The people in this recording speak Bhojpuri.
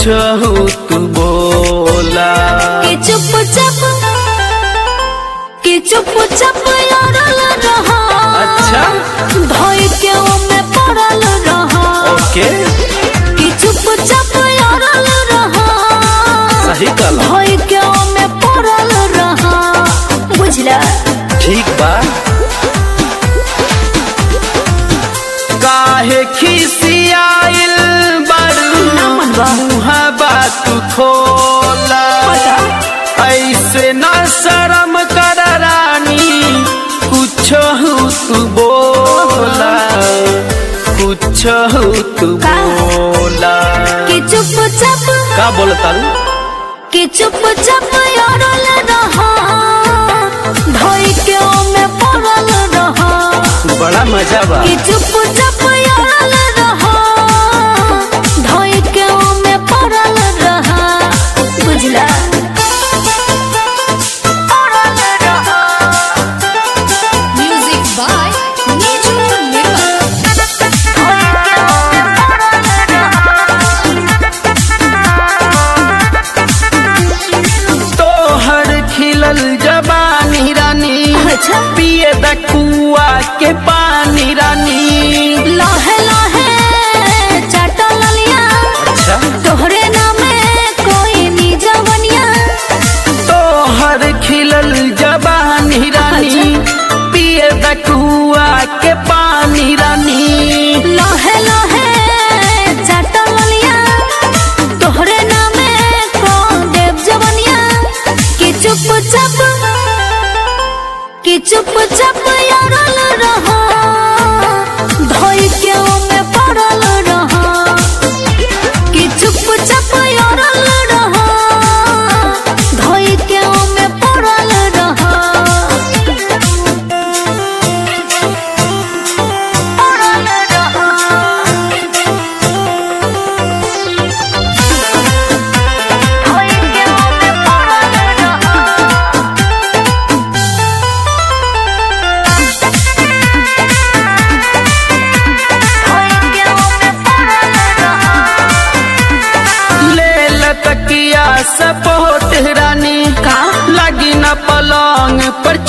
कुछ तू बोला कि चुपचाप कि चुपचाप अड़ल रहा अच्छा। भय के ओमे पड़ल रहा ओके कि चुपचाप अड़ल रहा सही कहला भय के ओमे पड़ल रहा बुझला ठीक बा काहे खिसियाइल बड़ू ना मनवा। मुहा बात खोला ऐसे न शर्म कर रानी कुछ तू बोला कुछ तू का? बोला कि चुपचाप का बोलता कि चुपचाप अड़ल रहा भय के ओमे पड़ल रहा बड़ा मजा बा कि चुपचाप अड़ल रहा धोई के ओमे पड़ल रहा बुझला पड़ल रहा Music by Niju Nirmal. धोई के ओमे पड़ल रहा तोहर खिलल जबानी रानी अच्छा। पिए द कुआ के पानी रानी लहे लहे चटल लिया अच्छा तोहरे नामे कोई नी जवनिया तोहर खिलल जबानी रानी पिए द कुआ के पानी रानी लहे लहे चटल लिया तोहरे नामे को देव जवनिया कि चुपचाप कि चुपचाप अड़ल रहा धोई के ओमे पड़ल रहा कि चुपचाप अड़ल रहा धोई के ओमे पड़ल रहा पड़ल रहा धोई के ओमे पड़ल रहा धोई के ओमे पड़ल रहा ले लतकिया सपोर्ट रानी का? लगी न पलंग पर